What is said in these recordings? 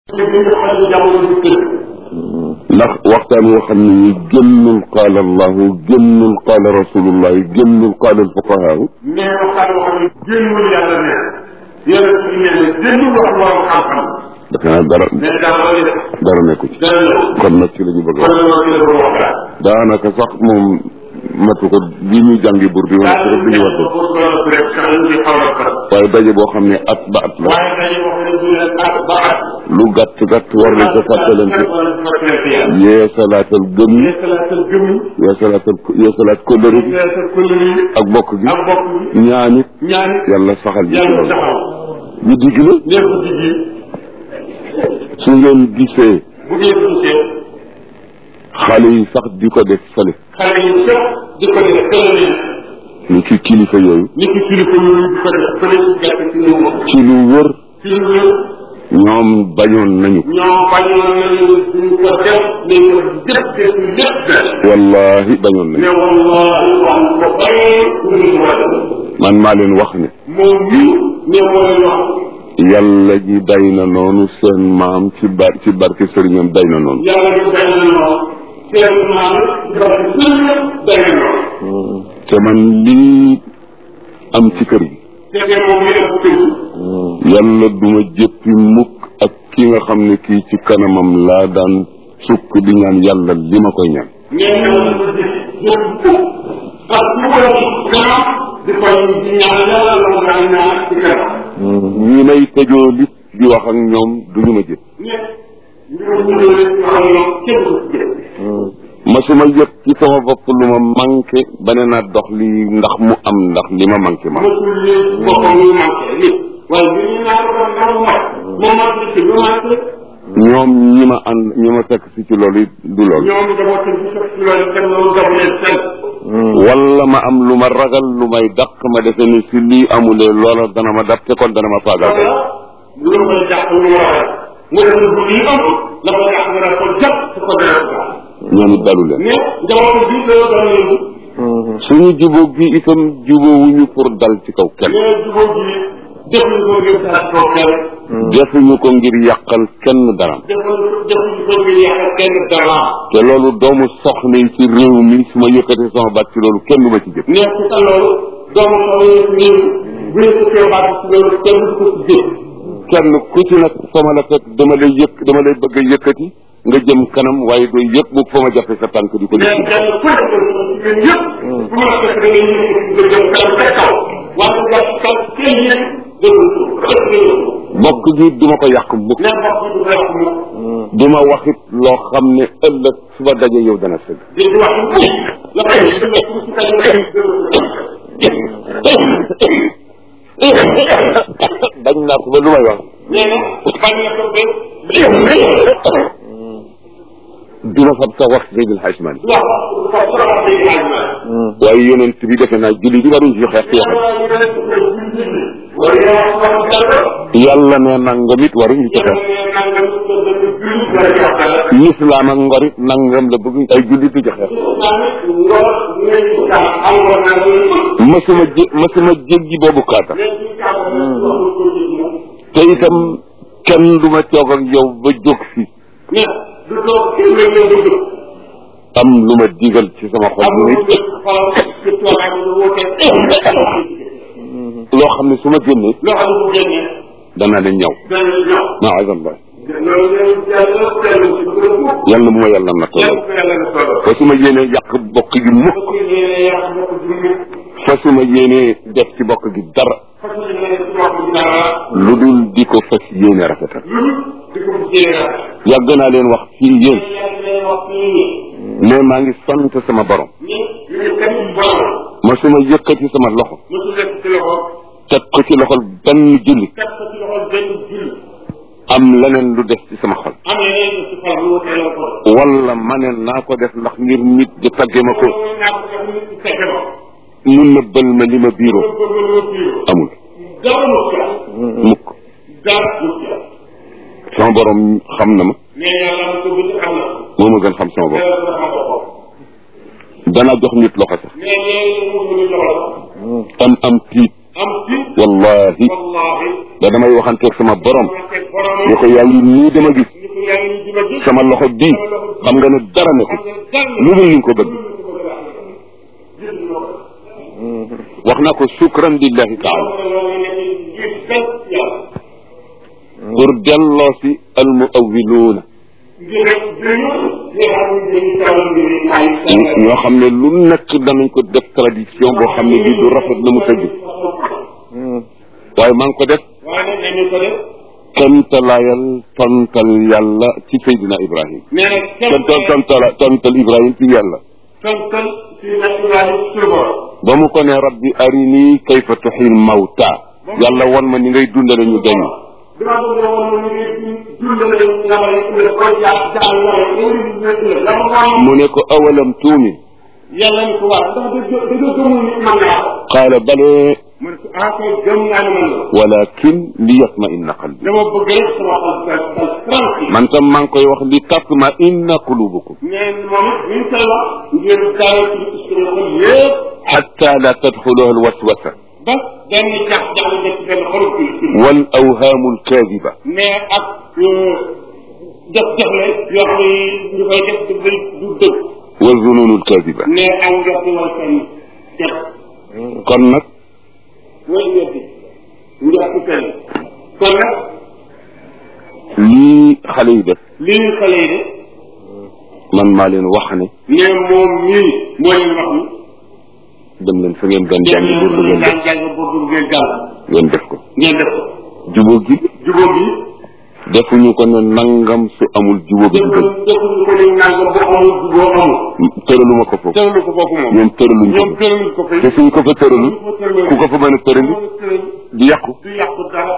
ndax waxtaan woo xam ne ni génnul qaala allahu génnul qaala rasulullah génnul qaala alfuqahaahu mais waxtaan woo xam ne génnul yàlla ne yàlla ci ne ne génnul wax borom xam-xam defe naa dara mais dara la def dara nekku ci dara la kon nag ci la ñu bëgg a kon wax loolu ci la bëgg a waxtaan daanaka sax moom matu ko bi ñu jàngi bur bi wala rek bi ñu war pour doon rek sax ñu xaw a far waaye daje boo xam ne at ba at la waaye dañu wax ne du leen at ba at lu gàtt gàtt war nañ ko fàttalante fàttalante yeesalaatal gëm yi yeesalaatal gëm yi yeesalaatal yeesalaat kóllëre gi yeesal kuréel yi ak bokk gi ak bokk yi ñaanit ñaan yàlla saxal ji ci yàlla loolu taxaw ñu digg la lépp digg su ngeen gisee bu ngeen gisee xale yi sax di ko def fële xale yi sax di ko def fële ni ki kilifa yooyu ni ki kilifa yooyu di ko def fële ci gàtt ci lu ci lu wër ci lu ñoom bañoon nañu ñoo bañoon nañu duñ ko def mais ñu def def lépp def wallahi bañoon nañu mais wallahi wax ko bari ñu ko war a def man maa leen wax ne moom mii mais moo leen wax yàlla ji day na noonu seen maam ci bar ci barke sëriñam day na noonu yàlla ñu day na noonu seen maam dafa sëriñ day na noonu te man lii am ci kër gi te te moom mi ëpp kër yàlla duma jëppi mukk ak ki nga xam ne kii ci kanamam laa daan sukk di ñaan yàlla li ma koy ñaan mais ñoo ko gis jël fukk ak ku ko kanam di koy di ñaan yàlla la mu daan ñaan ci kanam ñi may tëjoo lit di wax ak ñoom duñu ma jëpp mais ñu ñu leen wax ñoom kenn du ci jël masuma yëg ci sama bopp lu ma manqué ba ne naa dox li ndax mu am ndax li ma manqué ma mosul leen boppam ñu manqué li waaye bi ñu naan ko ndax mu mat mu mat li ci lu manqué ñoom ñi ma ànd ñi ma fekk si ci loolu it du loolu ñoom dama ko ci sax ci loolu kenn loolu dama leen kenn wala ma am lu ma ragal lu may dàq ma defe ni si lii amulee loola dana ma dab te kon dana ma faagaagal lu koy jàpp lu war a mu def bu lii am la ko jàpp nga ko jàpp su ko dara ko ñoom it dalu leen mais jamono bi ko doon yëngu suñu jubóo gi itam jubóowuñu pour dal ci kaw kenn mais jubóo bi defuñu ko ngir dara ko kenn defuñu ko ngir yàqal kenn daram defuñu defuñu ko ngir yàqal kenn dara te loolu doomu soxna yi ci réew mi su ma yëkkatee sama baat ci loolu kenn du ma ci jëf mais ci sa loolu doomu soxla yi nii bu ñu ko kee baat ci loolu kenn du ko ci jëf kenn ku ci nag fa ma la fekk dama lay yëkk dama lay bëgg a yëkkati nga jëm kanam waaye doo yëg bu fa ma jàppe sa tànk di ko mais def kenn ku nekk ñun ñëpp bu ma la fekk da ngay yëkkati nga jëm kanam ca kaw waaye nga kaw kenn yëg déglu rek nga bokk gi duma ko yàq mukk mais mbokk yi du ko yàq mu duma waxit loo xam ne ëllëg su ma dajee yow dana sëgg di di wax mu la koy ci ci bañ naa ko ba lu may wax nee na bañ na ko ba duma fab sa wax Seydil Hadj Malick wax ko soxla day laaj ma waaye yonent bi defe naa julli di waruñ ci xeex ci waxam yàlla ne nangam it waruñ ci xeex lislaam ak ngor it nangam la bëgg ay jullit di ci xeex masuma jé masuma jéggi boobu kaata te itam kenn du ma toog ak yow ba jóg fi am lu ma digal ci sama xol bu nit loo xam ne su ma génnee danaa leen ñaw maazallah yàlla bu ma yàlla na toll fa su ma yéenee yàq bokk gi mukk fa su ma yéenee def ci bokk gi dara lu dul di ko fas yéene rafetal yàgg naa leen wax fii yéen mais maa ngi sant sama borom ma su ma yëkkati sama loxo teg ko ci loxol benn jullit am leneen lu des ci sama xol wala ma ne naa ko def ndax ngir nit di tagge ma ko mu nëbbal ma li ma biiroo amul mukk sama borom xam na ma moo ma gën xam sama bopp dana jox nit loxo sax am am tiit wallahi da damay waxanteeg sama borom waxanteeg boromam ni ko yaa ngi nii dama gis ni ko yaa ngi nii di ma gis sama loxo bii xam nga ne dara ne ko xam nga dara lu dul ni nga ko bëgg gis nga ko wax naa ko shukran lillahi taala loolu nekk ngir sant yàlla pour delloo si al muawiluuna ngir rek dañu nga xam ne dañu tawal ngir ay ñoo xam ne lu nekk danañ ko def tradition boo xam ne bii du rafet na mu tëgg waaye maa ngi ko def waaye nag dañu ko def tontalaayal tontal yàlla ci Seydina Ibrahim nee na ton ton tontala tontal Ibrahim ci yàlla tontal si naturel sur borom ba mu ko ne rabbi arini kayfa tuxil mawta yàlla won ma ni ngay dundale ñu deñ dama bëgg a woon ni ngi dundale nga ma ne nga ko jaar jaar la nga ngi la ma wax mu ne ko awalam tuumin yàlla ni ko waaw ndax da da nga gëmul ni man naa ko qaala bale mu ne ko ah kay gëm naa ne man la walakin li yatma inna qalbi dama bëgg rek sama xol dal dal tranquille man tam maa ngi koy wax li tatma inna qulubukum mais moom it ñu koy wax ngeen daal ci suñu xol yëpp xatta la tadxuluha alwaswasa ba benn jax jax la ci benn xol ci wal awhaamu alkaadiba mais ak def def la yoo xam ne ñu koy def du du du dëgg wa zununu alkaadiba mais ak njort wala seen def kon nag mooy njort njort seen kon nag lii xale yi def lii ñu xale yi de man maa leen wax ne mais moom mii moo leen wax ni dem leen fa ngeen doon dem jàng leen pour ngeen ngeen def jàng jàng boobu ngeen jàng ngeen def ko ngeen def ko jubóo gi jubóo bi defuñu ko ne nangam su amul jubóo gi defuñu gën defuñu ko ni nangam bu amul jubóo amul tëraluma ko foofu tëralu ko foofu moom ñoom tëraluñ ko ñoom tëraluñ ko fay te suñ ko fa tëralul ku ko fa mën a tërali tëral di yàqu du yàqu dara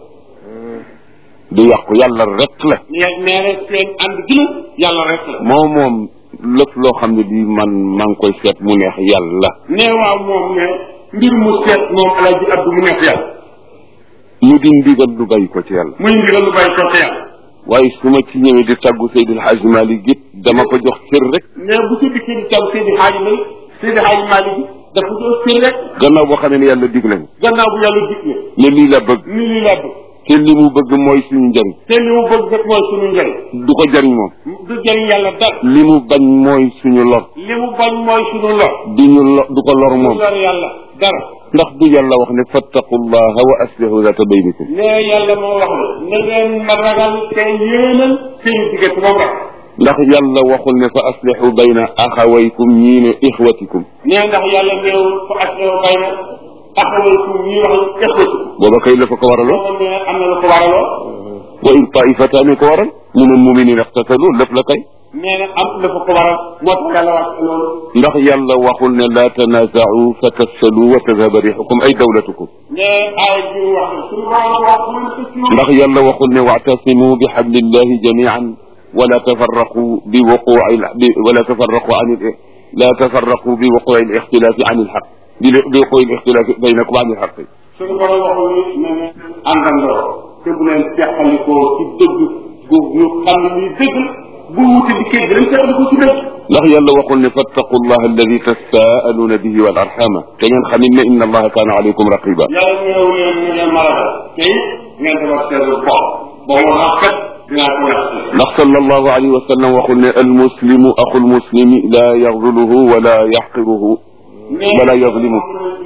di yàqu yàlla rek la mais mais rek seen ànd gi la yàlla rek la moo moom lépp loo xam ne bii man maa ngi koy seet mu neex yàlla nee waaw moom ne mbir mu seet moom alaaji abdu mu nekk yàlla mu di ndigal lu bàyyi ko ci yàlla muy ndigal lu bàyyi ko ca yàlla waaye su ma ci ñëwee di tàggu Seydil Hadj Malick it dama ko jox cër rek mais bu ci dikkee di taw Seydi Xaaji May Seydi Xaaji Maalik bi dafa doon fir rek gannaaw boo xamee ne yàlla digle na gannaaw bu yàlla dig ne ne lii la bëgg ni lii laa bëgg te li mu bëgg mooy suñu njëriñ te li mu bëgg rek mooy suñu njëriñ du ko jëriñ moom du jëriñ yàlla dara li mu bañ mooy suñu lor li mu bañ mooy suñu lor di ñu lo du ko lor du moom lor yàlla dara ndax du yàlla wax ne fattaqullaha wa aslihu zata baynikum mais yàlla moo wax ne na ngeen ma ragal te yéenal seen diggante moom rek ndax yàlla waxul ne fa aslihu bayna axawaykum ñii ne ixwatikum nee ndax yàlla néewul fa aslew bay na taxawalkum ñii wax ëxwati booba kay la fa ko waraloon boo ne am na lu ko waraloo wa in taifataani ko waral min almuminin ixtatalu lépp la kay nee na am la fa ko waral moo tax yàlla wax loolu ndax yàlla waxul ne laa tanaaza'u fa tafsalu wa tadhaba rixukum ay dawlatukum mais aaya ji mu wax suñu borom wax mu ne ko ci ndax yàlla waxul ne wa'tasimu bi hablillahi jami'an wala tafarraqu bi wuqu'i bi wala tafarraqu an la tafarraqu bi wuqu'i al-ixtilaafi an al-haqq bi bi wuqu'i al-ixtilaafi baynakum an al-haqq suñu borom waxul ni ne ne àndandoo te bu leen teqalikoo ci dëgg gu ñu xam ne nii dëgg bu wuute di kër gi dañ teqalikoo ci dëgg ndax yàlla waxul ne fattaqu allaha alladi tasaaluuna bihi wal arxama te ngeen xam ne inna allaha kaana alaykum raqiba yàlla ñëw leen ñu leen maragal te it ngeen defar seen bopp ba mu rafet dinaa ko wax ndax sallallahu alayhi wa sallam waxul ne almuslimu axu lmuslimi la yaxzuluhu wala yaxqiruhu wala yazlimu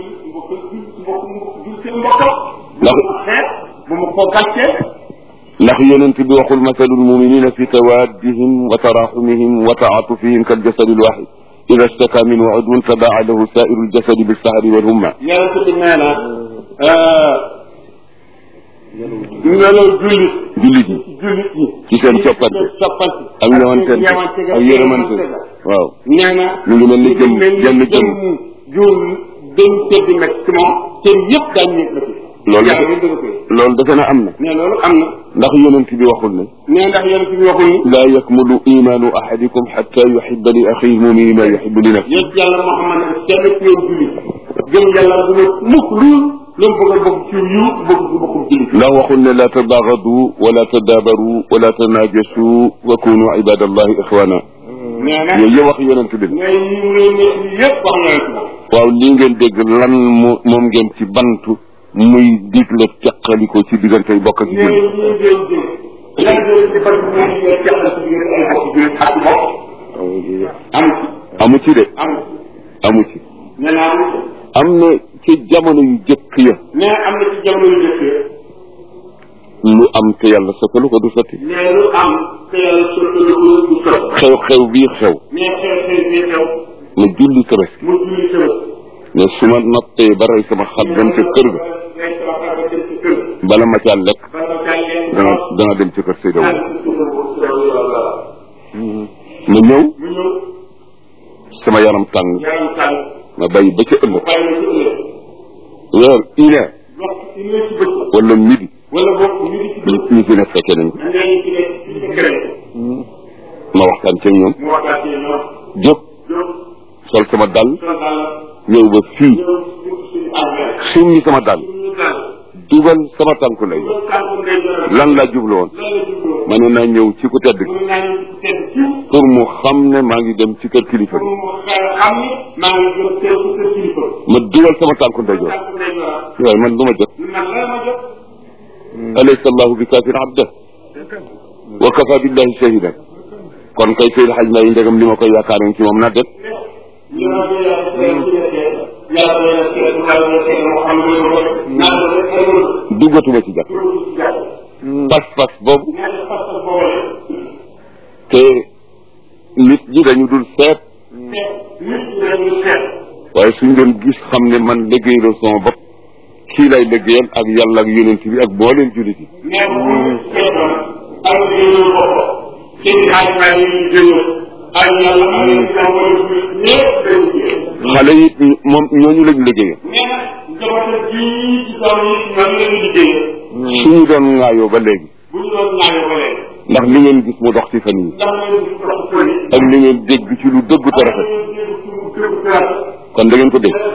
ndax bu mu ko gàccee ndax yonent bi waxul masalu lmuminina fi tawaddihim wa taraxumihim wa taatufihim kaljasadi lwaxid ida staka minhu udwun tadaa lahu sairu ljasadi bilsahari walhumma yonent bi nee na melaw jullit jullit yi jullit yi ci seen coppante soppante ak ñëwante ak yërëmante waaw nee na mu ngi mel ni jëm jenn jëm juum dañ tëdd nag ci moom cër yëpp daañu nekk la fi loolu yàlla yëpp dëgg koy loolu defe na am na mais loolu am na ndax yonent bi waxul ne nee ndax yonent bi waxul ni laa yakmulu imaanu ahadikum xatta yuxiba li axihi mumini ma yuxibu li nafsi yéen yàlla moo xam ne kenn ci yow jullit gëm yàlla bu ne mukk lu lu mu bëgg a bokk ci yu bëgg ci bokkum jullit ndax waxul ne laa tabaagadu wala tadaabaru wala tanaajasu wa kunu ibadallahi ixwana nee na yooyu yëpp wax yonent bi la mais yi mu leen nekk nii yëpp wax yonent moom waaw lii ngeen dégg lan mo moom ngeen ci bantu muy digle teqaliko ci diggante bokk ak nee jullit na ñuy jël jël lan jël di fan mooy ñu jàppal ci diggante ay bokk jullit ak bokk amu ci amu ci de amu ci amu ci nee na amu ci am na ci jamono yu jëkk ya nee am na ci jamono yu jëkk lu am te yàlla sottalu ko du sotti nee lu am te yàlla sottalu ko du sot xew-xew bii xew nee xew xew bii xew ma julli tabaski mu julli sama ne su ma noppee ba rey sama xar dem ca kër ga ngay sama xar ba dem ci kër bala ma caa lekk ba nga jàllee dana dana dem ci kër Seydou daal ci suuf bu soow yàlla ma ñëw mu ñëw sama yaram tàng yaram tàng ma bàyyi ba ca ëllëg bàyyi la ci ëllëg weer une heure waxtu ci ne ci bëccëg wala midi wala bokk ñu ngi ci ñu bëccëg ñu ci ne fekkee nañ ko ñu ngi ci nekk ci secret ma waxtaan ci ñoom mu waxtaan ci ñoom jóg jóg sol sama dàll sol daal ñëw ba fii ñëw ci suñu armée summi sama dàll suñu daal dugal sama tànku lay loolu tànku ngay jël lan laa jublu woon lan la jubloo ma ne naa ñëw ci ku tedd mu gi naa ñu tedd ci pour mu xam ne maa ngi dem ci kër kilifa pour gi mu xel xam ni maa ngi jëm teew ci kër kilifa ma dugal sama tànku ndeyjoor tànku ngay jël waaye man du ma jot man lan ma jot alaysa allahu bi kaafin abda wa kafa billahi shahidan kon kay Seydi Hadj Mbaye ndegam li ma koy yaakaaroon ci moom na det ñu ma doon yàlla teew ci dëkk yàlla doon na teew yàlla doon teew moo xam ne ko naa ko rek ay loolu duggatuma ci jàpp loolu ci jàpp pas-pas boobu ñaata fas boole te nit ñi dañu dul seet te nit ñi dañuy seet waaye suñ doon gis xam ne man liggéeyloo sama bopp kii lay liggéeyal ak yàlla ak yonent bi ak booleen jullit yi mais bu ñu seetoon ak jëloon bopp seen xaaj maa ngi ñu jëloon ak yàlla ak yéen ñoo war a jullit ñëpp dañu jël xale yi moom ñooñu lañ liggéeyal nee na njabootam bii ci doom yi ñoom la ñu liggéey suñu doon ŋaayoo ba léegi bu ñu doon ñaanee ba léegi ndax li ngeen gis mu dox ci fan yi ndax ñu ngi dox përi ak li ngeen dégg ci lu dëgg te rafet kon da ngeen ko dégg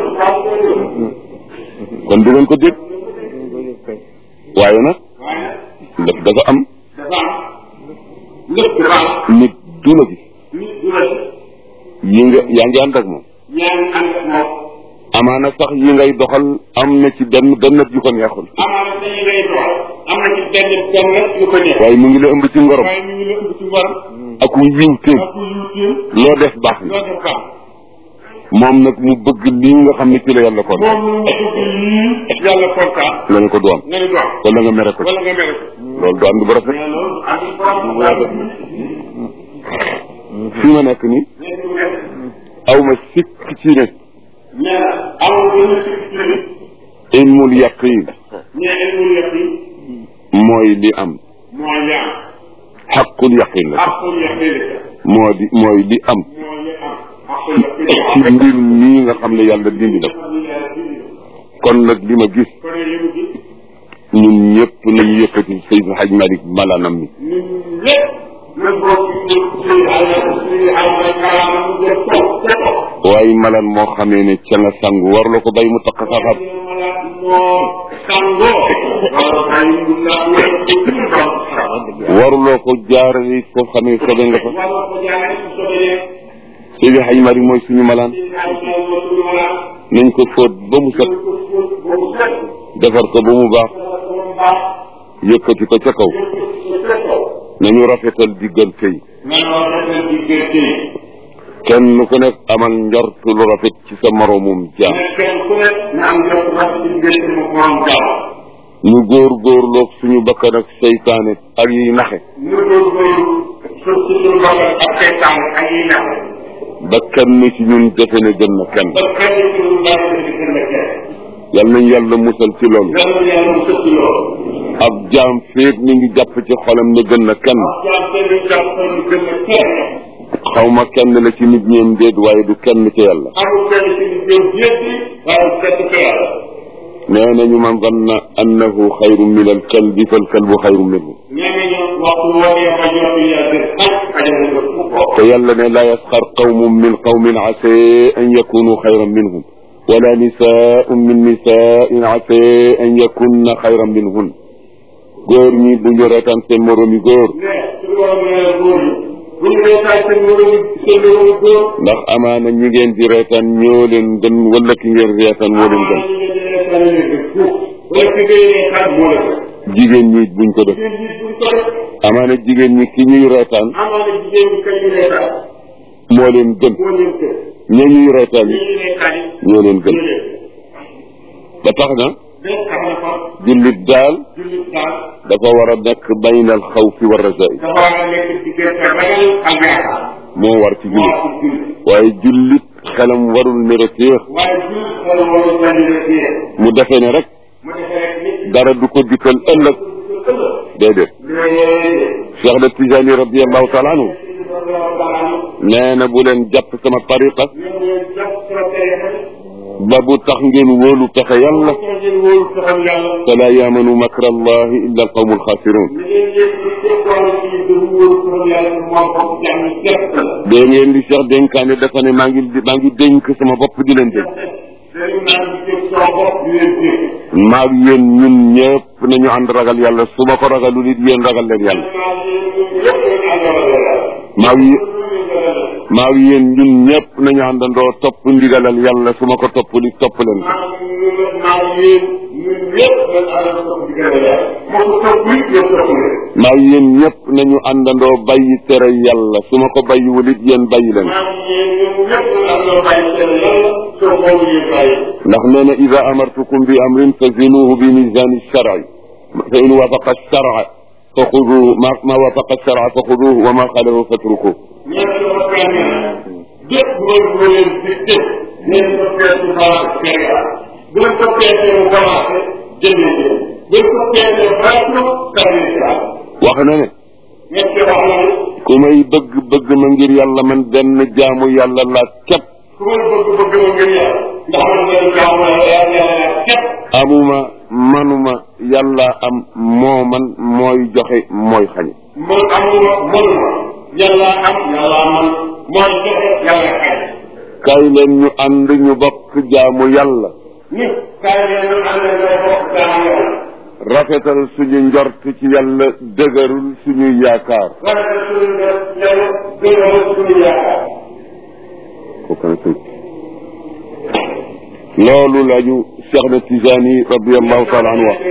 kon du ngeen ko dégg waaye nag lépp dafa am dafa am lépp dafa am nit du la gis nit du la yi nga yaa ngi ànd ak moom yaa ngi ànd ak moom amaana sax yi ngay doxal am na ci benn benn yu ko neexul amaana dañuy ngay doxal am na ci benn benn rek yu ko neex waaye mu ngi la ëmb ci ngorom waaye mi ngi la ëmb ci ngoram ak wu yiwteem ak yuuteem loo def baax na loo def baax moom nag mu bëgg lii nga xam ne ci la yàlla kon moom mu bëgg lii yàlla kontaan la nga ko du am nga ni dox wala nga mere ko ci wala nga mere ko loolu du ànd bu rafet mais loolu ak borom yàlla fii ma nekk nii mais du nekk aw ma sikk ci ne mais amul benn sécurité ilmul yaqin mais ilmul yaqin mooy li am mooy li am xaqul yaqin la aqul yaqin moo di mooy li am mooy li am aqul yaqin ci mbir mii nga xam ne yàlla dindi na ko kon nag li ma gis kon li mu gis ñun ñëpp nañu yëkkati Seydou Hadj Malick malaanam mi ñun ñëpp nañ bokk ci ci ay ci ay ay kalaama mu jëm toog ca toog waaye malaan moo xamee ne ca nga sangu war la ko bay mu taq saxaab moo sangoo wala ay la wala waruloo ko jaarale foo xamee sobe nga fa wala ko jaaree ci sobee Seydou Hadj Malick mooy suñu malaan ci ay ay mo suñu wala nañ ko fóot ba mu set ko ko ko set defar ko ba mu baax ko baax yëkkati ko ca kaw nañu rafetal diggante yi mais war na leen diggante kenn ku nekk amal njort lu rafet ci sa moroomum jaam mais kenn ku nekk na am jot rafet ci diggante mu borom jàmm ñu góor góorloog suñu bakkan ak seytaane ak yiy naxe ñu góorgóorlu suuf si suñu bokkal ak seytaan ak yi nax ba kenn ci ñun defe ne gën na kenn ba kenn ci ñu baax di gën a kenn yal nañ yàlla musal ci loolu yàlla yàlla mu sëkk loolu ab jaam féeg mi ngi jàpp ci xolam ne gën na kenn jaam kenn jàpp ko ñu gën a kenn xaw ma kenn la ci nit ñeem déet waaye du kenn ci yàlla amul kenn ci ñu jëm jétti waaye kenn ci yàlla nee nañu man zanna annahu xayrun min al kalbi fal kalbu xayrun minhu nee nañu waxtu waree ba jox ya gën xaj xajal nga fu ko te yàlla ne laa yasxar qawmun min qawmin ase an yakunu xayran minhum wala nisaun min nisaain ase an yakunna xayran minhun góor ñi bu ñu reetaan seen moroomi góor mais su borom nee góor yi bu ñu reetaay seen moromu seen moromu góor ndax amaana ñi ngeen di reetaan ñoo leen gën wala ki ngeen reetaan moo leen gën dana leen def fuuf wala ki ngay reetaan moo la def jigéen ñi buñ ko def jigéen ñi buñ ko def amaana jigéen ñi ki ñuy reetaan amaana jigéen ñi kañ ñu reetaan moo leen gën moo leen gën ña ñuy reetaan ñi yi ñu reetaan yi ñoo leen gën ñoo leen ba tax na benn tax na fa jullit daal jullit daal dafa war a nekk bayna al xawfi wa rajai dafa war a nekk diggante ragal ak yaakaar moo war ci moo jullit am jullit waaye jullit xelam warul mere féex waaye jullit wala wala wala wala mu defee ne rek mu defee rek nit dara du ko dikkal ëllëg déedéet Cheikh de Tijani radiallahu taala anhu nee na bu leen jàpp sama tariqa ba bu tax ngeen wóolu pexe yàlla fala yaamanu makra allahi illa alqawmu alxaasirun dee ngeen di Cheikh dénkaane dafa ne maa ngi maa ngi dénk sama bopp di leen dénk maag yéen ñun ñëpp nañu ànd ragal yàlla su ma ko ragalul it yéen ragal leen yàlla maag y maag yéen ñun ñëpp nañu àndandoo topp ndigalal yàlla su ma ko toppul it topp leen ko maag yéen ñëpp nañu àndandoo bàyyi tere yàlla su ma ko bàyyiwul it yéen bàyyi leen ko ndax nee na ida amartukum bi amrin fazinuhu bi misani sharci fa in wafaqa sharca fa xuduhu ma ma wafaqa sharca fa xuduhu wa ma xalahu fatrukuhu bépp mooy bu leen dicté ngeen ko peese balance Sénégal bu leen ko peesee mu balancé jëndee jënd bu leen ko peesee balance tawee si am wax na ne ñett wax na ne ku may bëgg bëgg ma ngir yàlla man benn jaamu yàlla la képp ku may bëgg bëgg ma ngir yàlla ndax man benn jaamu yàlla yàlla yàlla képp amuma manuma yàlla am moo man mooy joxe mooy xañ man amuma mënuma yàlla am yàlla man mooy joxe yàlla xay kaay leen ñu ànd ñu bokk jaamu yàlla ni kaay leen ñu ànd nga bokk jaamu yàlla rafetal suñu njort ci yàlla dëgërul suñu yaakaar wala que suñu nga yàlla gënal suñu yaakaar loolu lañu Cheikh na Tijani radiallahu taala anhu wax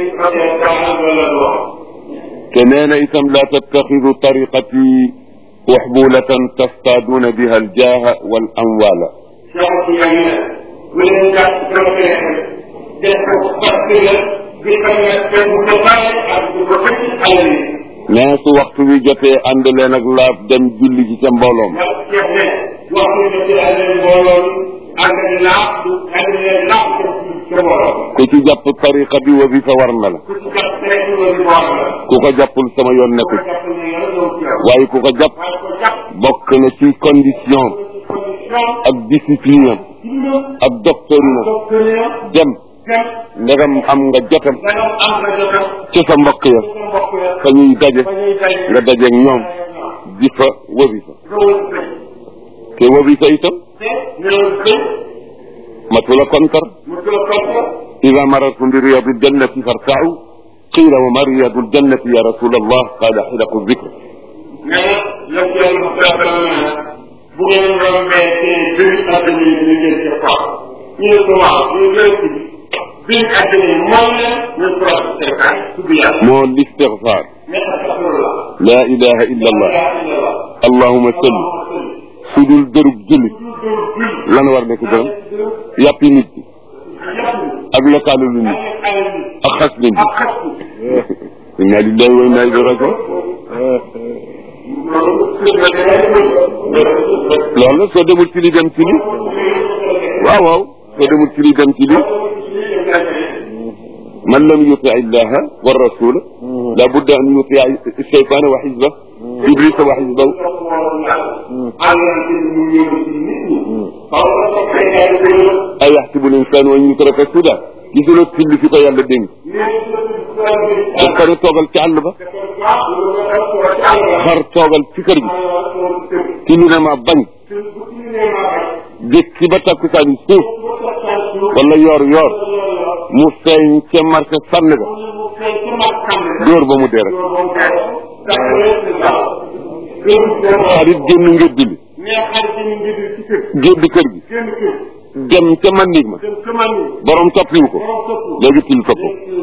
te nee na itam laa tattaxidu tariqati waxbulatan tastaaduuna biha aljaaha wal amwaala nee su waxtu wi jotee ànd leen ak laab dem julli ji ca mbooloom ku ci jàpp tariqa bi wazifa war na la ku ko jàppul sama yoon nekku ci waaye ku ko jàpp bokk na ci condition ak discipline ak doctrine dem ndegam am nga jotam ci sa mbokk ya fa ñuy daje nga dajeeg ñoom di fa wazifa te wazifa itam matula kontar ida marartum bi riyadi ljannati fartau qila wa ma riyadu ljannati ya rasul allah qala xilaqu dicre bu ngeen rombee ci biir àddina yi ñu ngeen ci xool ñu ne ko waaw ñu ngeen ci biir àddina yi mooy leen ñu proche seetaan tudd yàlla moo listigfar mais astafirullah la ilaha illa allah allahuma salli su dul dërub julli lan war nekk dërëm yàppi nit bi ak lokalu lu nit ak xas nit bi inna lillahi wa inna ilayhi rajiun loolu la soo demul ci li dem ci li waaw waaw soo demul ci li dem ci li man lam yuti illaha wa rasula la budda an yuti shaytana wa xisba iblisa wa xisbahu ay yaxsibu linsanu an yutraka suda gisuloo tilli fi ko yàlla dénk daf ko ne toogal ci àll ba xar toogal ci kër gi tilli na ma bañ jékki ba takkusaan yi suuf wala yoor yoor mu feeñ ca marché sànn ga dóor ba mu dee rek xarit génn ngédd li gédd kër gi dem ca mandig ma borom toppiwu ko léegi til topp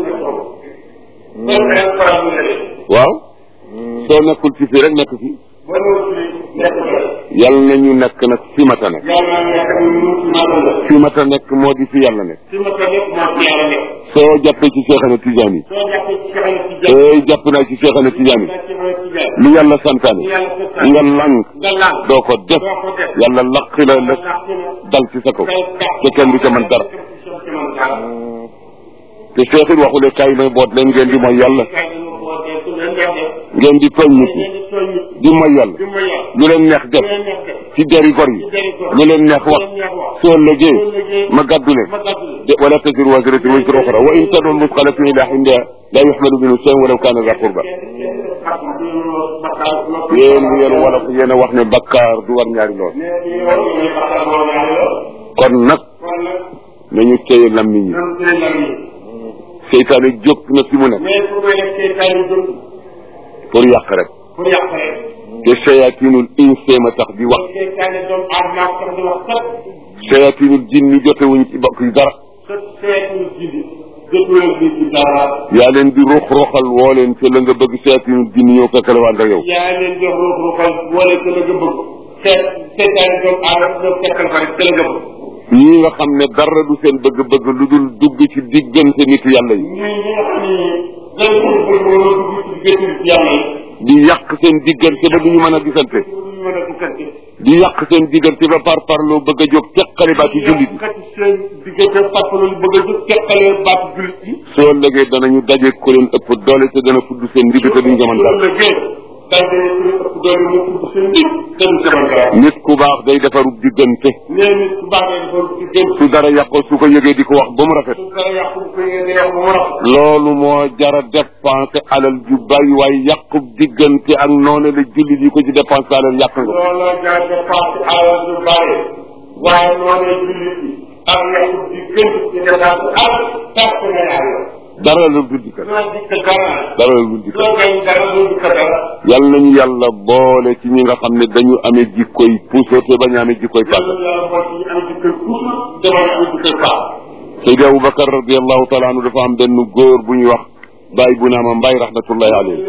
loolu rek faral di leen. waaw soo nekkul ci fii rek nekk fi ba ñëw ci nekk la. yàlla na ñu nekk nag fi mata nekk yàlla na nekk ni mu ci maanaam la. fi mata nekk moo di fi yàlla nekk fi ma ko nekk moo ci yàlla nekk. soo jàppee ci Cheikhana Tidiane yi soo jàppee ci Cheikh Ahmed Tidiane. ee jàpp naa ci Cheikhana Tidiane nga ci Ahmed Tidiane. yi lu yàlla santaane yàlla sa sa. nga lànk nga laal. doo ko def doo ko def. yàlla laqi la la dal ci sa kaw te kenn du ca mën dara te Cheikh it waxule kaay may boot leen ngeen di mooy yàlla ngeen di tooñ nit ñi di mooy yàlla lu leen neex def ci deri gor yi lu leen neex wax soo lëgee ma gàddu leen de wala taziru waziratun wizra uxra wa in tad'u musqalatun ila hindiha la yuhmalu minhu shay'un walaw kana za qurba yéen yéen wolof yéen a wax ne bakkaar du war ñaari lool kon nag nañu téye lammiñ yi seytaane jóg na fi mu nekk pour yàq rek pour yàq rek te shayatinul insi ma tax di wax seytaane doomu aadama sax di wax kat shayatinul jinni jotewuñ ci bokk yi dara sa seetul jibi jotuleen bi ci dara yaa leen di ruux ruuxal woo leen te la nga bëgg shayatinul jinni ñëw fekk la waan ak yow yaa leen jox ruux ruuxal wala te la nga bëgg seet seytaane doomu aadama ñoo fekkal fa rek te la nga bëgg ñii nga xam ne dara du seen bëgg-bëgg lu dul dugg ci diggante nit yàlla yi ñii ñi nga xam ne dañ ko bëgg wala dugg ci diggante yàlla yi di yàq seen diggante ba duñu mën a gisante pour ñu mën a diggante di yàq seen diggante ba par parloo bëgg a jóg teqale baati jullit yi kat seen diggante fàttalu bëgg a jóg teqale baatu jullit yi soo lëgee danañu daje ku leen ëpp doole te dana fudd seen ndigg te duñ ko mën dara lëggee day day ku leen ëpp doole mu tudd seen ndig te duñ ko mën dara nit ku baax day defarub diggante nee nit ku baax dafa diggante su dara yàqoo su ko yëgee di ko wax ba mu rafet su dara yàqu bu ko yéene yàqu mu rafet loolu moo jara dépensé alal ju bari waaye yàqub diggante ak noonu la jullit yi ko ci dépensé alal yàq nga looloo jaar dépense alal du bare waaye noonu jullit yi ak yàqu diggante ci dépense alal tàkk na yàlla dara la dul dikkal loo dikk dara dara la dul dikkal loo gañ dara loo dikk dara yàlla nañu yàlla boole ci ñi nga xam ne dañu amee jikkoy puso te bañ a amee jikkoy yàlla paaka yàlla moo ci am dikkal toujours demal am dikkal baax Seydi Aboubacar radiallahu taala anhu dafa am benn góor bu ñuy wax Baye bu naama Mbaye rahmatullahi alayhi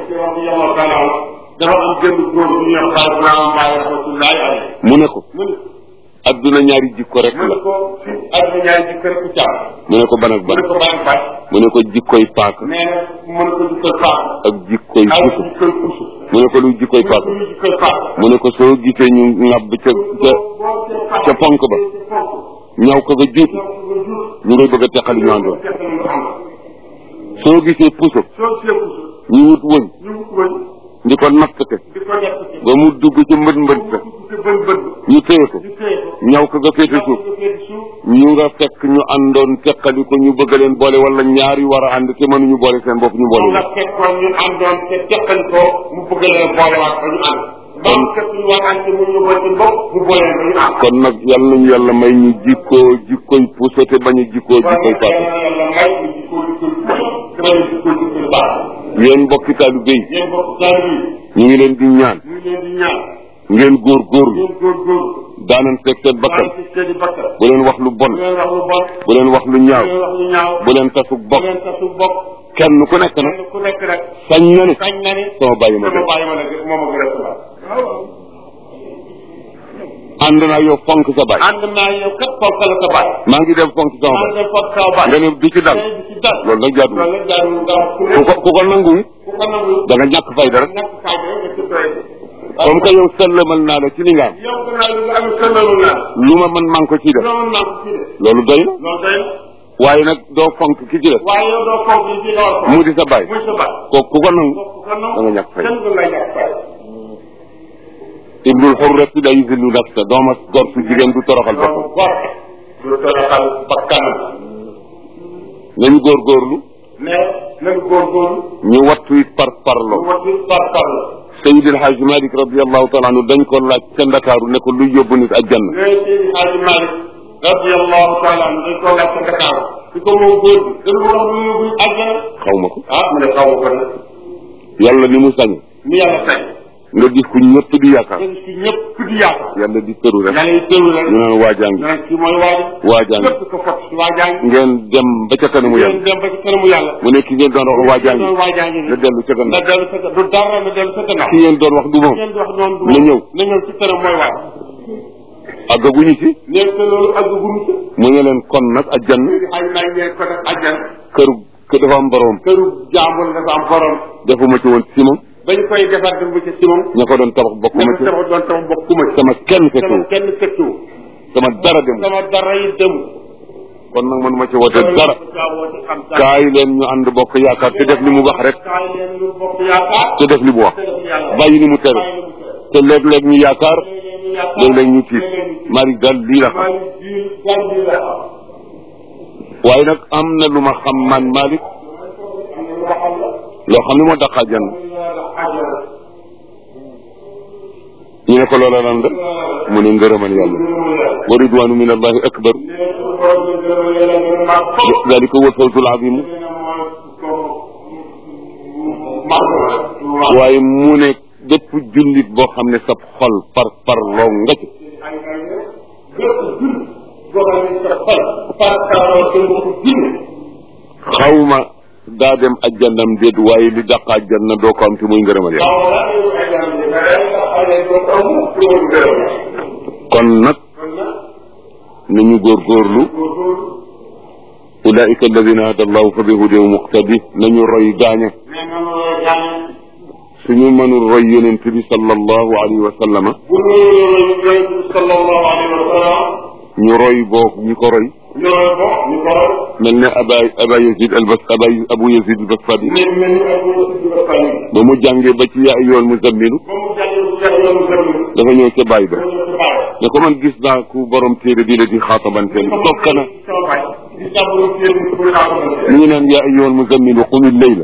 dafa am gën góor bu ñuy wax Baye Ibrahima Mbaye rahmatullahi alayhi mu ne ko mu ne adduna ñaari jikko rek mu ne la ko fi àdduna ñaari jikko rek ku caam mu ne ko ban ak mu ban ne ko bàyyi bàyyi mu ne ko jikkoy paaka nee na mu ne ko dikkal baax ak jikkoy ak puso dikkal puso mu ne ko luy jikkoy paaka lu dikkal baax mu ne ko soo gisee ñu ŋàbb ca ca ca ponk ba ñaw ko nga juuti ñu ngay bëgg a teqali ñu àndoon soo gisee puso soo see puso ñu wut wëñ ñu wut wëñ di ko natt te di ko nekk ci ba mu dugg ci mbët mbët mu te dugg ci bën bën ñu téye ko ñu téye ko ñaw ko nga féete suuf ñu féete suuf ñu nga fekk ñu àndoon teqali ko ñu bëgg leen boole wala ñaar yu war a ànd te mënuñu boole seen bopp ñu boole moom la leen fekkoon ñu àndoon te teqal ko mu bëgg leen boolewaat ba ñu ànd ba mu fekk ñu war ànd te mu ñu boole seen bopp mu boole leen ba ñu ànd kon nag yàlla nañu yàlla may ñu jikkoo jikkoy puso te bañ a jikkoo jikkoy paaka yàlla may ñu jikkoo jikkoo puso te bañ a jikkoo jikkoo baax yéen mbokki taalibe yi yéen bokk taal yi ñu ngi leen di ñaan ñu ngi leen di ñaan ngeen góor góorlu ngeen góorgóorlu daanan fekk seen bakkan maanaam ci seen i bakkan bu leen wax lu bon bu leen wax lu bon bu leen wax lu ñaaw bu leen wax lu ñaaw bu leen tasug bu bokk leen tasu bopp kenn ku nekk nag kenn ku nekk rek sañ na ne sañ na ni sama bàyyi ma sama def bàyyi ma nag moom a gën a sabab ànd naa yow fonk sa baay ànd naa yow kat fonk la sa bàyyi maa ngi dem fonk sama ànd baay na fonk sa bàyyi nga ne du ci dal tey di ci dal loolu nag jaaduwul loolu la jaarul nga wax ku ku ko ku ko nangu it ku ko nangu da nga ñàkk fayda rek ñàkk fayda rek nga ci doy comme que yow sëllamal naa la ci li nga am yow ko naa lu nga am sëllalu naa lu ma mën maa ngi ko ciy def loolu naa ko ci de loolu doy na loolu doy na waaye nag doo fonk ki ci def waaye yow doo fonk li ci nga war a mu fonk di sa baay muy sa baay kooku ku ko nangu ku ko nangu da nga ñàkk fayda kenn du la ñàkk fayda ibnul xurrati la yusillu nafsa dooma gor su jigéen du toroxal boppam loolu gor du toroxal bakkanam nañu góorgóorlu mais nañu góorgóorlu ñu wattu it par parlo mu wati par par la Seydil Hadj Malick radiallahu taala anhu dañ ko laaj ca Ndakaaru ne ko luy yóbbu nit àjjana ngay Seydi Hadji Malick radiyallahu taala anhu dañ ko laaj ca Dakar di ko moom góor bi dañu ko wax lu yóbbu àjjana xaw ma ko ah mu ne xaw ma ko nag yàlla ni mu sañ ni yàlla sañ nga gis ku ñëpp di yaakaar nga gis ci ñëpp di yaakaar yàlla di tëru rek yàlla yi teewlu rek ñu naan waajangi naan ci mooy waaj waajangi képp ko fot ci waajangi ngeen dem ba ca kanamu ngeen yàlla dem ba ci kanamu yàlla mu ne ki ngeen doon wax waajangi doon waajangi nga dellu ca nga gannaaw dellu sa du dara nga dellu sa gannaaw ki ngeen doon wax du moom ngeen di wax noonu du na ñëw na ñëw ci kanam mooy waaj àggaguñu ci nekk te loolu àgg gunu ci mu ne leen kon nag àjjana léegi xay naa ñeen ko def àjjana kër kër dafa am borom këru jàmbur dafa am borom defuma ci woon si moom bañ koy defar dem ba ca simon ña ko doon tabax bokkuma dafa ci tabax doon tabax bokkuma ci sama kenn sama fekkewu kenn fekkiwu sama dara dem sama dara yi dem kon nag manuma ci woote dara kaay leen ñu ànd bokk yaakaar te def li mu wax rek kaay leen ñu bokk yaakaar te def li mu wax te def yàlla bàyyi ni mu tere bàyyi lu mu tere. te léeg-léeg ñu yaakaar léeg-léeg ñu tiit mari dal lii la xam maa ngi ji gan bi la xam waaye nag am na lu ma xam man Malick am na lu ma xam la loo xam ne moo daqaa jann am na lu àjjana ñu ne ko loola lan la mu ne ngërëmal yàlla wa ridwanu min allahi akbar dalika huwa alfawzul azim waaye mu ne bépp jullit boo xam ne sab xol par par loo nga ci xawma daa dem ajjannam déet waaye li daq ajjanna doo ko am te muy ngërëmal yàlla kon nag nañu góorgóorlu ulaika alladina hada allahu fa bi hudahu muqtadi nañu roy gaaña suñu mënul roy yonent bi sallallahu alayhi wa sallama ñu roy boog ñi ko roy mel ne aba aba yazid al bas aba abu yazid al basfadi ba mu jàngee ba ci yaa ayyuhal muzammilu dafa ñëw ca baay ba ne ko man gis naa ku borom téere bi la di xaatabanteel toog kana mu ngi naan yaa ayyuhal muzammilu qumil layla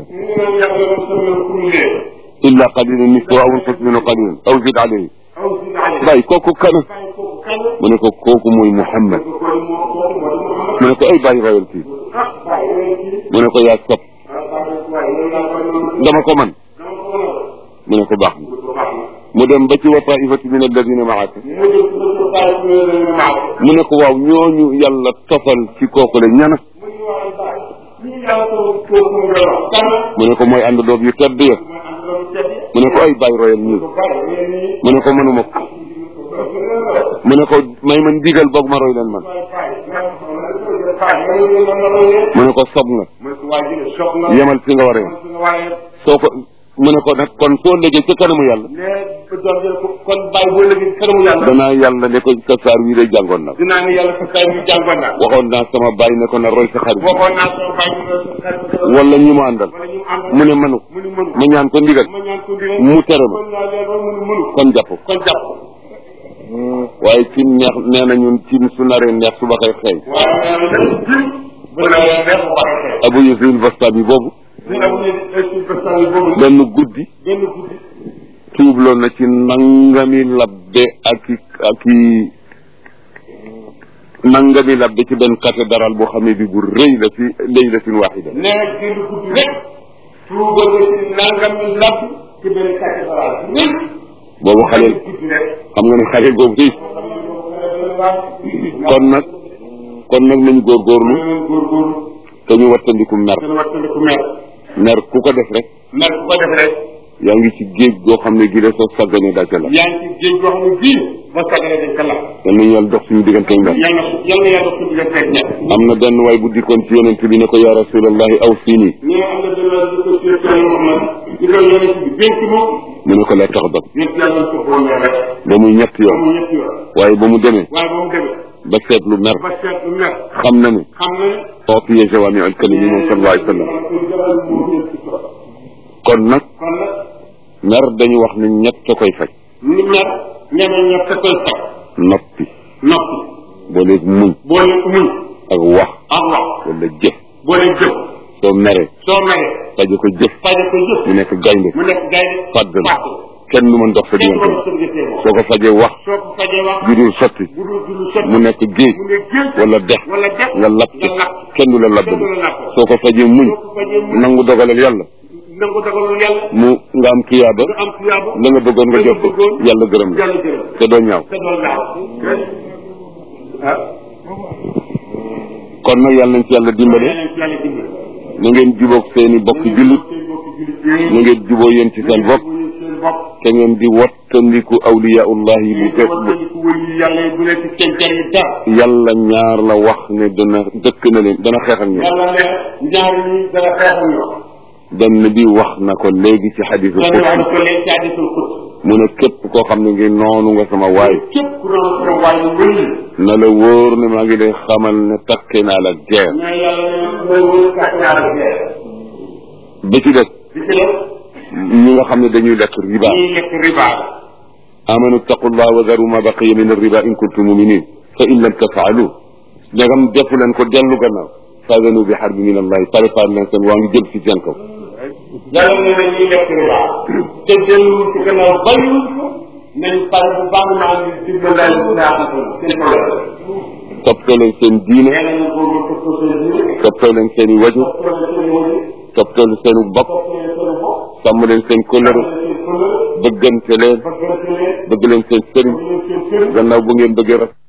illa qalilan nisfahu aw inqus minhu qalilan aw zid alayhi baay kooku kana mu ne ko kooku mooy Muhammad mu ne ko ay bàyyi royal kii mu ne ko yaa sob dama ko man mu ne ko baax na mu dem ba ci wa taifatu min alladina maaka mu ne ko waaw ñooñu yàlla tofal ci kooku la ñana mu ne ko mooy ànd doog yu tedd ya mu ne ko ay bàyyi royal ñii mu ne ko mënuma ko mu ne ko may man digal boog ma roy leen man mu ne ko sob nga yemal fi nga waree soo ko mu ne ko nag kon soo léegi ca kanamu yàlla kon bàyyi boo léegi kanamu yàlla danaa yàlla ne ko sa saar wii day jàngoon na dinaa ne yàlla sa kaay bi jàngoon naa waxoon naa sama bàyyi ne ko na roy sa xarit waxoon naa sama bàyyi bi sa xarit wala ñi mu àndal wala ñu ànd mu ne mënu mu ni mënu ma ñaan ko ndigal ma ñaan ko ndigal mu tere ma kon naa leen ba mu ni mënu kon jàpp kon jàpp waaye ci neex nee na ñun ci su naree neex suba koy xeeñ waaye nee na dañ ci bu la leen neex bu waxee abu yazid bastami boobu ñu am ñu ci bastan yi boobu benn guddi benn guddi tuubloon na ci nangami labbe ak i ak i nangami labbe ci benn cathédrale boo xam ne bi bu rëy la fi laylatin waxida nee na benn guddi rek tuubal nga ci nangami labb ci benn cathédrale rek boobu xale benn guddi rek xam nga ne xale boobu fii kon nag kon nag nañu góorgóorlu góorgóorlu te ñu wattandiku mer dana wattandiku mer mer ku ko def rek mer ku ko def rek yaa ngi ci géej goo xam ne gi la soo sàgganee daa ca la yaa ngi ci géej goo xam ne bii ba sagale dañ ko lakk yal nañu yàlla dox suñu diggante ak mer yàlla yal na yàlla suñu diggante ak ñett am na benn waay bu dikkoon ci yonent bi ne ko yaa rasulallahi aw fii nii ñu ne am na benn di ko ci Yàlla Muhammad di ko yonent bi dénk moom mu ne ko la tax dab ñett yàlla ko xool rek ba muy ñetti yoon mu ñetti yoon waaye ba mu demee waaye ba mu demee ba seetlu mer ba seet lu mer xam na ne xam na ne ootiye jawaami al kalimi moom sallallahu alayhi wa sallam kon nag kon nag mer dañu wax ne ñett a koy faj ñu mer ñeneen ñett a koy faj noppi noppi boole muñ boole muñ ak wax ak wax wala jëf boole jëf soo meree soo meree faje ko jëf faje ko jëf mu nekk gaynde mu nekk gaynde fàdd la fàdd kenn du mën dox sa kenn diggante ko sa diggante moom soo ko fajee wax soo ko fajee wax ju dul sotti bu dul dul sotti mu nekk géej mu nekk géej wala dex wala dex nga lapp nga lapp kenn du la kenn labbali du la lapp soo ko fajee muñ soo ko fajee muñ nangu dogalal yàlla nangu dogalul yàlla mu nga am tuyaaba nga am tuyaaba la nga bëggoon nga jot ko bëggoon yàlla gërëm la yàlla gërëm te doo ñaaw te doon gaaw ah kon nag yàlla nañ ci yàlla dimbale yàlla ci yàlla dimbali na ngeen jubóog seeni bokki jullit seen bokki jullit yooyu na ngeen jubóo yéen ci seen bopp wuyu seen bopp te ngeen di wattandiku awliyaullahi bu bu fekk wattandiku wuyu yàlla yi bu leen ci seen jariñ dara yàlla ñaar la wax ne dana dëkk na leen dana xeex ak ñoom yàlla ne ñaar ñi dana xeex ak ñoom benn bi wax na ko léegi ci xadisu loolu wax na xut ko leen ci hadisul xut mu ne képp koo xam ne ngi noonu nga sama waay képp ku doon sama waay mu wëli na la wóor ne maa ngi lay xamal ne takke naa la guerre mais yàlla ne mooy wëli kàtt naa la geer bi ci des di ci def ñi nga xam ne dañuy lekk riba ñuy lekk riba la amanu taqullah wa daru ma baqiya min arriba in kuntum muminin fa in lam tafaalu ndegam defu leen ko dellu gannaaw faadanu bi xarbi min allahi préparé leen seen waa ngi jël si seen kaw yàlla ne na ñuy lekk riba te delluwul ci gannaaw bàyyiwul ko nañ pare bu baax maa ngi ci bëndaay bu ñaaxatal seen problème toppatoo leen seen diine nee nañu ko ma topp seen diine toppatoo leen seen i wajur topp leen seen wëli toppatoo leen seen bopp topp leen seen bopp sàmm leen seen kóllëre topp leen seen kóllëre bëggante leen bëggante leen bëgg leen seen sëriñ bëgg leen seen sëriñ gannaaw bu ngeen bëggee rafet